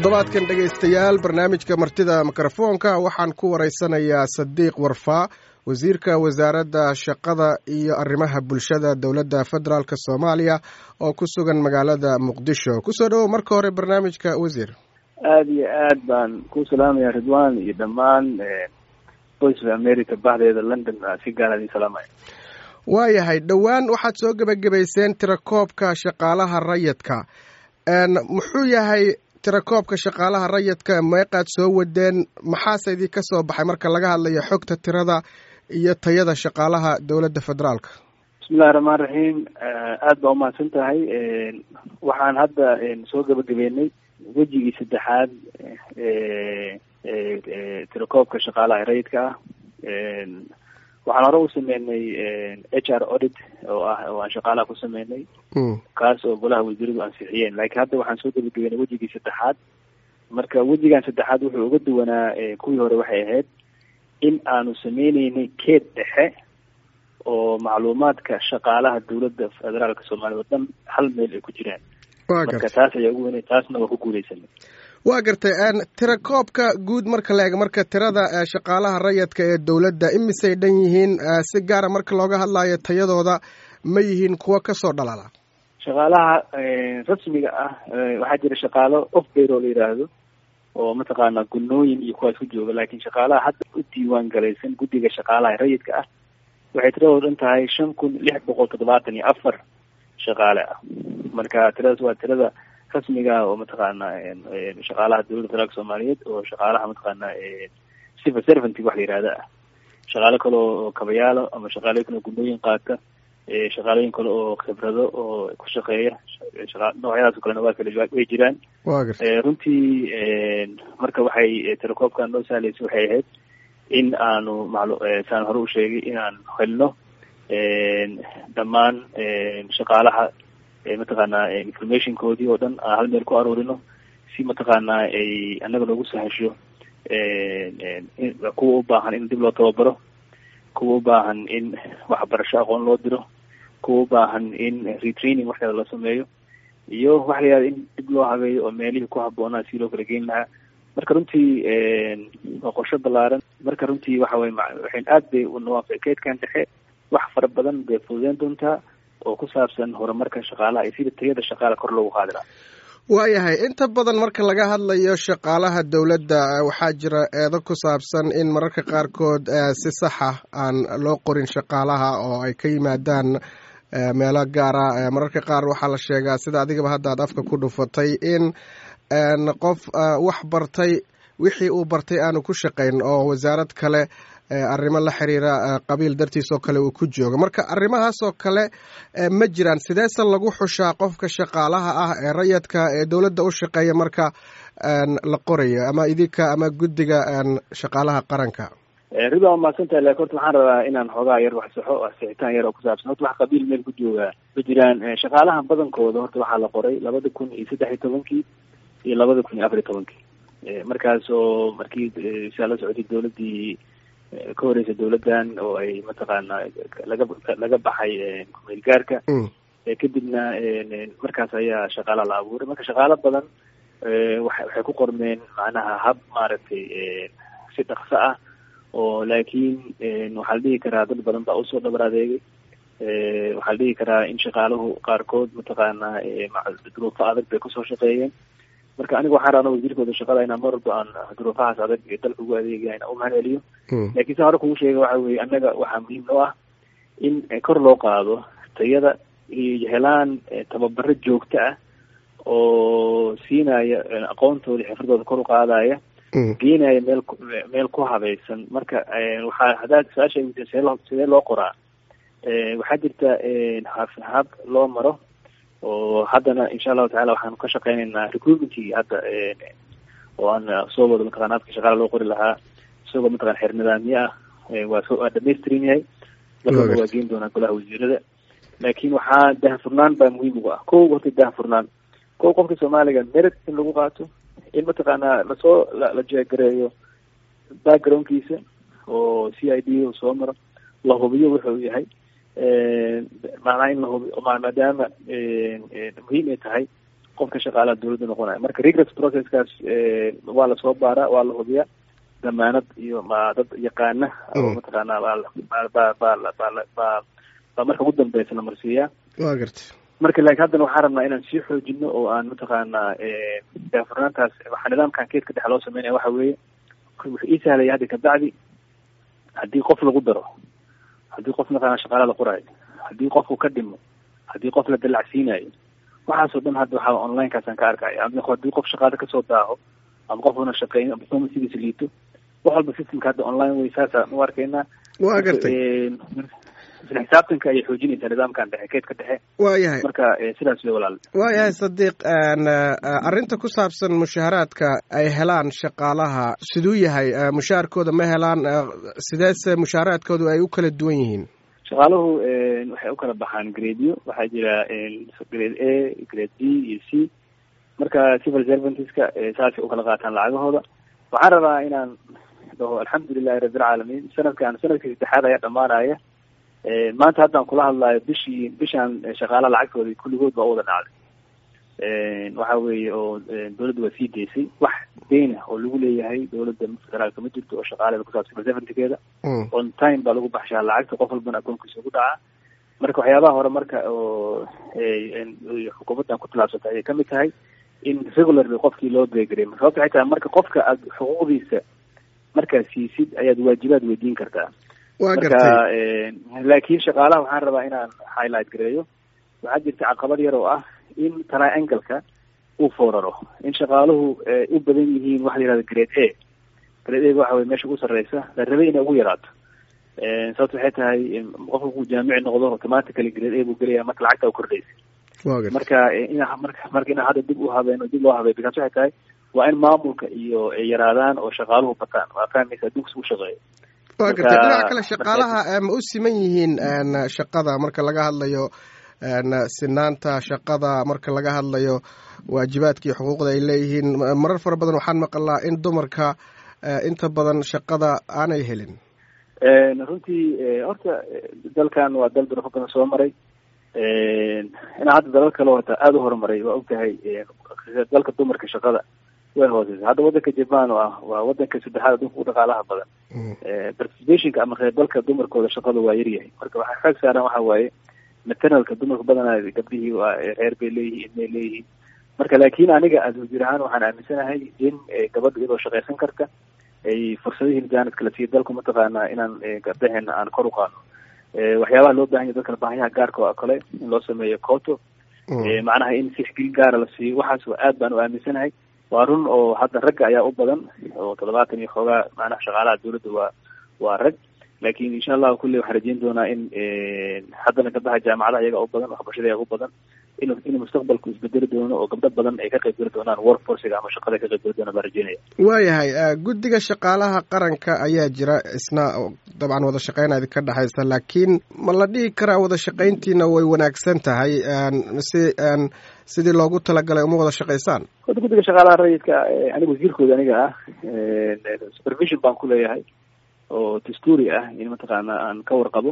toddobaadkan dhegaystayaal barnaamijka martida mikrofoonka waxaan ku waraysanayaa sadiiq warfaa wasiirka wasaaradda shaqada iyo arrimaha bulshada dowladda federaalk soomaaliya oo ku sugan magaalada muqdisho kusoo dhawow marka hore barnaamijka wasiir aada iyo aad baan ku salaamaya ridwan iyo dhammaan voice of america baxdeeda london si gaara idin salaamaya waayahay dhowaan waxaad soo gebagabayseen tirakoobka shaqaalaha rayidka muxuu yahay tirakoobka shaqaalaha rayidka meeqaad soo wadeen maxaase idinka soo baxay marka laga hadlayo xogta tirada iyo tayada shaqaalaha dowladda federaalka bismillahi raxmaan raxiim aada baa umahadsan tahay waxaan hadda soo gebagabeynay wejigii saddexaad tirakoobka shaqaalaha rayidka ah waxaan hore u sameynay h r audit oo ah oo aan shaqaalaha ku sameynay kaas oo golaha wasiiradu ansixiyeen laakiin hadda waxaan soo gebagabeynay wejigii saddexaad marka wejigan saddexaad wuxuu uga duwanaa kuwii hore waxay ahayd in aanu sameyneynay keed dhexe oo macluumaadka shaqaalaha dowladda federaalka soomaaliya oo dhan hal meel ay ku jiraan marka taas ayaa ugu weynay taasna waa ku guuleysanay waa gartay tirakoobka guud marka la eego marka tirada shaqaalaha rayidka ee dowladda imisay dhan yihiin si gaara marka looga hadlayo tayadooda ma yihiin kuwo kasoo dhalala shaqaalaha rasmiga ah waxaa jira shaqaalo off bayro la yidhaahdo oo mataqaana gunooyin iyo kuwaas ku jooga laakiin shaqaalaha hadda u diiwaan galaysan guddiga shaqaalaha rayidka ah waxay tiradoo dhan tahay shan kun lix boqol toddobaatan iyo afar shaqaale ah marka tiradaas waa tirada rasmiga oo mataqaana shaqaalaha dowladda federaalka soomaaliyeed oo shaqaalaha mataqaana civil servant wax la yihahda ah shaqaalo kale oo kabayaalo ama shaqaalooyin kale oo gunooyin qaata shaqaalooyin kale oo khibrado oo ku shaqeeya noocyadaas o kalena waa kale way jiraan runtii marka waxay tirakoobkan noo sahlaysa waxay ahayd in aanu malu saan hore u sheegay in aan helno dhammaan shaqaalaha mataqaana informationkoodii oo dhan aan hal meel ku aruurino si mataqaana ay annaga noogu sahasho kuwa u baahan in dib loo tababaro kuwa u baahan in waxbarasho aqoon loo diro kuwa u baahan in retraining waxkeeda la sameeyo iyo waxa la yihahda in dib loo habeeyo oo meelihii ku habboonaa si loo kala geyn lahaa marka runtii waa qorsho ballaaran marka runtii waxa weye waxayn aad bay unawaafa keedkan dhexe wax fara badan bay fududeyn doontaa oo ku saabsan horumarka shaqaalaha iyo sida tayada shaqaala kor loogu qaadi lahaa waayahay inta badan marka laga hadlayo shaqaalaha dowladda waxaa jira eedo ku saabsan in mararka qaarkood si saxa aan loo qorin shaqaalaha oo ay ka yimaadaan meelo gaara mararka qaar waxaa la sheegaa sida adigaba hadda ad afka ku dhufatay in qof wax bartay wixii uu bartay aanu ku shaqayn oo wasaarad kale arrimo la xiriira qabiil dartiis oo kale uu ku joogo marka arrimahaas oo kale ma jiraan sideese lagu xushaa qofka shaqaalaha ah ee rayadka ee dowladda u shaqeeya marka la qorayo ama idinka ama guddiga shaqaalaha qaranka rida waa mahadsantahay lakin horta waxaan rabaa inaan xoogaa yar wax saxo sixitaan yar oo kusaabsan horta wax qabiil meel ku joogaa ma jiraan shaqaalaha badankooda horta waxaa la qoray labada kun iyo saddex iyo tobankii iyo labada kun iyo afar iyo tobankii markaas oo markii saa la socotay dowladdii ka horeysa dowladdan oo ay mataqaana laga laga baxay kumeel gaarka kadibna markaas ayaa shaqaala la abuuray marka shaqaalo badan wa waxay ku qormeen macnaha hab maaragtay si dhaqso ah oo laakiin waxaa la dhihi karaa dad badan baa usoo dhabar adeegay waxaa la dhihi karaa in shaqaaluhu qaarkood mataqaana duruufo adag bay kusoo shaqeeyeen marka aniga waxaan rabna wasiirkooda shaqada inaan mar walba aan duruufahaas adag ee dalka ugu adeegaya inaan umahad celiyo laakiin sa hore kugu sheega waxa weye annaga waxaa muhiim noo ah in kor loo qaado tayada iyo helaan tababaro joogto ah oo siinaya aqoontooda xifradooda kor u qaadaya geenaya meel meel ku habaysan marka waxaa haddaad su-aasha weydiin sidee loo sidee loo qoraa waxaa jirta hab hab loo maro oo haddana insha allahu tacala waxaan ka shaqeyneynaa recruitmentkii hadda oo aan soo wado mataqana habka shaqaala loo qori lahaa isagoo mataqana xeer nidaamyo ah waa so waa dhamaystiran yahay dalkana waa geen doonaa golaha wasiirada laakiin waxaa daahfurnaan baa muhiim ugu ah ko horta daahfurnaan ko qofka soomaaliga merit in lagu qaato in mataqaana lasoo la jeegareeyo backgroundkiisa oo c i d soo maro la hubiyo wuxuu yahay macnaha in la hubiyo maadaama muhiim ay tahay qofka shaqaalaha dawladda noqonaya marka regress processkaas waa lasoo baaraa waa la hubiyaa damaanad iyo ma dad yaqaana oo mataqaana baa ba ba ba ba baa marka ugu dambeysa la marsiiyaa wa gartay marka laakiin haddana waxaan rabnaa inaan sii xoojino oo aan mataqaana daafurnaantaas waxaa nidaamkan keedka dhexe loo sameynaya waxa weeye wuxuu ii sahlaya hadda kabacdi haddii qof lagu daro haddii qof mataqaana shaqaala la qoraayo haddii qofku ka dhimo haddii qof la dalacsiinayo waxaasoo dhan hadda waxaa onlinekaasaan ka arkaya haddii qof shaqaale kasoo daaho ama qof una shaqeyn ama performancediisa liito wax walba systemka hadda online wey saasaan u arkaynaa wa gartay isla xisaabtanka ayay xoojinaysaa nidaamkan dhexe keedka dhexe wa yahay marka sidaas wey walaal wa yahay sadiiq arrinta ku saabsan mushaaharaadka ay helaan shaqaalaha siduu yahay mushaharkooda ma helaan sideese mushaaharaadkoodu ay u kala duwan yihiin shaqaaluhu waxay u kala baxaan gradeyo waxaa jira grade a grade b iyo c marka civil servantiska saasay ukala qaataan lacagahooda waxaan rabaa inaan dhaho alxamdulilahi rabbilcaalamiin sanadkan sanadkii saddexaad ayaa dhamaanaya maanta haddaan kula hadlayo bishii bishaan shaqaalaha lacagtooda kulligood baa u wada dhacday waxa weeye oo dawladda waa sii deysay wax deyn ah oo lagu leeyahay dawladda federaalka ma jirto oo shaqaaleeda kusaabsan civil servantikeeda on time baa lagu baxshaa lacagta qof walbana akoonkiisa ugu dhacaa marka waxyaabaha hore marka oo xukuumaddan ku tilaabsatay ayay kamid tahay in regularly qofkii loo beegaray sababta waxay tahay marka qofka aad xuquuqdiisa markaad siisid ayaad waajibaad weydiin kartaa wa marka laakiin shaqaalaha waxaan rabaa inaan highlight gareeyo waxaa jirta caqabad yar oo ah in triangle-ka uu fooraro in shaqaaluhu u badan yihiin waxa la yihahda grade a grade a waxa weye meesha ugu sarreysa la rabay inay ugu yaraato sababta waxay tahay qofka ku jaamici noqdo automatically grade a buu gelaya marka lacagta u kordhaysa marka ina marka marka inaan hadda dib u habeeno dib loo habeeyo bikaas waxay tahay waa in maamulka iyo ay yaraadaan oo shaqaaluhu bataan waa fahmaysa adduunka isku shaqeeyo wa gartay dhinaca kale shaqaalaha ma u siman yihiin shaqada marka laga hadlayo sinaanta shaqada marka laga hadlayo waajibaadka iyo xuquuqda ay leeyihiin marar fara badan waxaan maqalnaa in dumarka inta badan shaqada aanay helin runtii horta dalkan waa dal durafo badan soo maray inaa hadda dalal kale hota aada u horumaray waa ogtahay dalka dumarka shaqada way hooseysa hadda wadanka japan oo ah waa wadanka saddexaad adunka u dhaqaalaha badan participationka ama qeybgalka dumarkooda shaqada waa yaryahay marka waxaa xoog saaran waxa waaye maternalka dumarka badanaa gabdhihii waa reer bay leeyihiin ilmay leeyihiin marka laakin aniga aswajir ahaan waxaan aaminsanahay in gabadha iyadoo shaqaysan karta ay fursadihii jaanadka la siiya dalku mataqaanaa inaan gabdaheena aan kor u qaadno waxyaabaha loo bahan yahy dadka baahiyaha gaarka oo kale in loo sameeyo coto macnaha in sixgelin gaara la siiyo waxaas aad baan u aaminsanahay waa run oo hadda ragga ayaa u badan oo toddobaatan iyo xoogaa macnaha shaqaalaha dawladda waa waa rag lakin insha allahu kulley waxaan rajeyn doonaa in haddana gabdaha jaamacadaha iyaga u badan waxbarashada iyaga u badan in in mustaqbalku isbedeli doono oo gabdho badan ay ka qayb geli doonaan workforciga ama shaqada ka qayb geli doona baan rajeynaya waayahay guddiga shaqaalaha qaranka ayaa jira isna dabcan wada shaqeyn idinka dhexaysa laakiin ma la dhihi karaa wada shaqayntiina way wanaagsan tahay si sidii loogu talagalay uma wada shaqaysaan horta guddiga shaqaalaha rayidka aniga wasiirkooda aniga ah supervision baan ku leeyahay oo dastuuri ah in mataqaana aan ka warqabo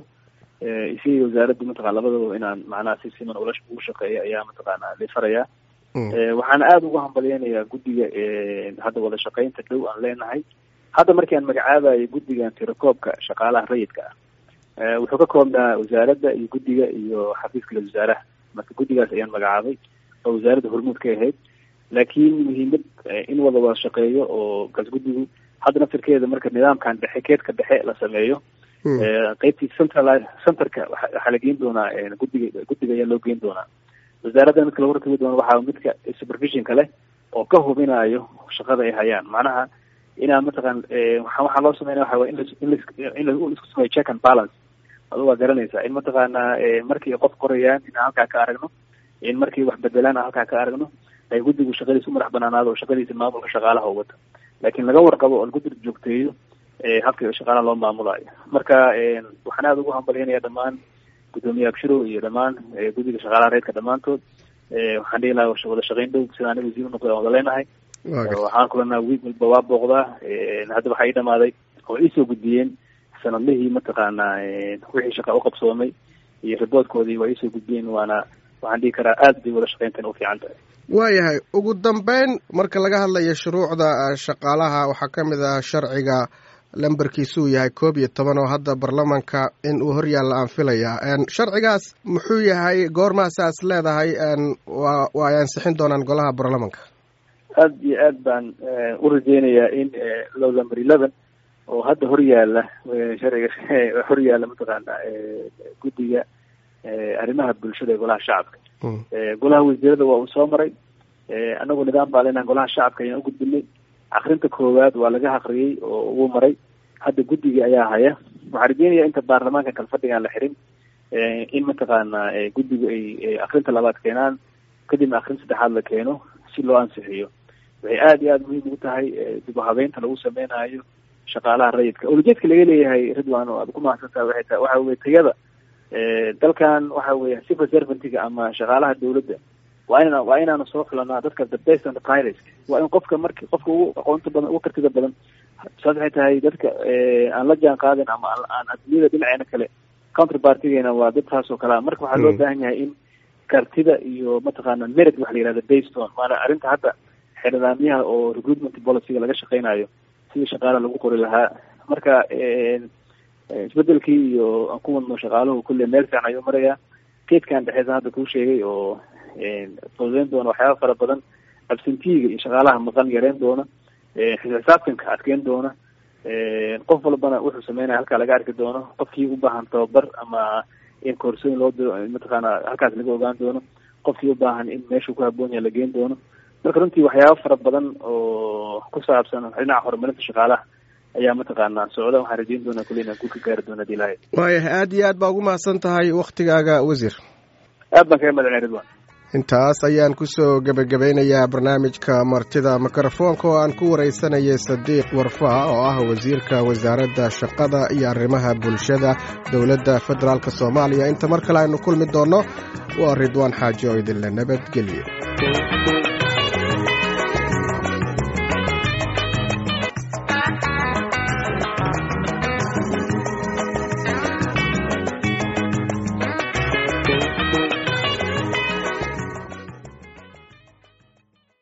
isagii wasaaradda mataqana labadaba inaan macnaha si siman ula ugu shaqeeya ayaa mataqaana lifarayaa waxaan aada ugu hambalyeynayaa guddiga hadda wada shaqeynta dhow aan leenahay hadda markii aan magacaabayo guddigan tirakoobka shaqaalaha rayidka ah wuxuu ka koobnaa wasaaradda iyo guddiga iyo xafiiska la wasaaraha marka guddigaas ayaan magacaabay oo wasaaradda hormuud ka ahayd laakiin muhiimad in wada wada shaqeeyo oo kaas guddigu hadda naftirkeeda marka nidaamkan dhexe keedka dhexe la sameeyo qeybtii central centerka waxaa la geyn doonaa guddiga guddiga ayaa loo geyn doonaa wasaaradda midka lagu ratibi doono waxaa midka supervisionka leh oo ka hubinayo shaqada ay hayaan macnaha inaa mataqan waxaa loo sameynaya waxa way in in laisku sameeyo check and balance adu waa garanaysaa in mataqaana markii qof qorayaan inaan halkaa ka aragno in markii wax bedelaan aan halkaa ka aragno ay guddigu shaqadiisa u madax banaanaado oo shaqadiisa maamulka shaqaalaha u wata laakiin laga warqabo oo guddiga joogteeyo habka shaqaalaha loo maamulayo marka waxaan aada ugu hambalyanaya dhammaan guddoomiye abshiro iyo dhammaan guddiga shaqaalaha reedka dhammaantood waxaan dhihi lahaa wada shaqeyn dhow sida aniga wasiir unoqday aan wada leenahay waxaan kulanaa wiig walba waa booqdaa hadda waxaa ii dhamaaday oo iisoo gudbiyeen sanadlihii mataqaana wixii shaqa uqabsoomay iyo riboodkoodii waa iisoo gudbiyeen waana waxaan dhihi karaa aad bay wada shaqeyntan u fiican tahay waayahay ugu dambeyn marka laga hadlayo shuruucda shaqaalaha waxaa ka mid ah sharciga lambarkiisuu yahay koob iyo toban oo hadda baarlamanka in uu horyaalla aan filayaa sharcigaas muxuu yahay goormaasaas leedahay waa ay ansixin doonaan golaha baarlamanka aada iyo aad baan u rajeynayaa in low lamber eleven oo hadda horyaala sharciga horyaala mataqaana guddiga arrimaha bulshada ee golaha shacabka golaha wasiirada waa uu soo maray anagoo nidaam baa leenaha golaha shacabka ayaan u gudbinay akrinta koowaad waa laga akriyey oo uu maray hadda guddigii ayaa haya waxaa rajeynaya inta baarlamaanka kalfadhigaan la xirin in mataqaana guddigu ay akrinta labaad keenaan kadibna akrin saddexaad la keeno si loo ansixiyo waxay aada iyo aada muhiim ugu tahay dib u habeynta lagu sameynayo shaqaalaha rayidka ulajeedka laga leeyahay ridwan oo aad ku mahadsantaha waxay tahay waxa weye tayada dalkan waxa weya civil servantiga ama shaqaalaha dawladda waa ina waa inaanu soo xulanaa dadka the best and the finest waa in qofka marki qofka ugu aqoonta badan ugu kartida badan saas waxay tahay dadka aan la jaan qaadin ama aan adduunyada dhinaceena kale counterpartigeena waa dad taas oo kalea marka waxaa loo baahan yahay in kartida iyo mataqaana merit waxa la yihahda baston maana arrinta hadda xeernidaamyaha oo recruitment policyga laga shaqeynayo sidii shaqaalaha lagu qori lahaa marka isbedelkii iyo aan ku wadno shaqaaluhu kulle meel fiican ayuu marayaa keedkan dhexeesa hadda kuu sheegay oo fududeyn doona waxyaaba fara badan absentiga iyo shaqaalaha maqan yareyn doona xisaabtanka adkeyn doona qof walbana wuxuu sameynaya halkaa laga arki doono qofkii u baahan tababar ama in koorsooyin loo diro mataqaana halkaas laga ogaan doono qofkii u baahan in meeshuu ku haboon yahay la geen doono marka runtii waxyaaba fara badan oo ku saabsan dhinaca horumarinta shaqaalaha ayaa mataqaanaa socda waxaan rajeyn doonaa kule inaan guul ka gaari doona hadii ilahay waayahay aada iyo aad baa ugu mahadsan tahay waktigaaga wasiir aad baan kaga madacnay ridwan intaas ayaan kusoo gebagabeynayaa barnaamijka martida mikrofoonka oo aan ku waraysanayay sadiiq warfaa oo ah wasiirka wasaaradda shaqada iyo arrimaha bulshada dowladda federaalk soomaaliya inta mar kale aynu kulmi doonno waa ridwaan xaaji oo idinle nabadgelyo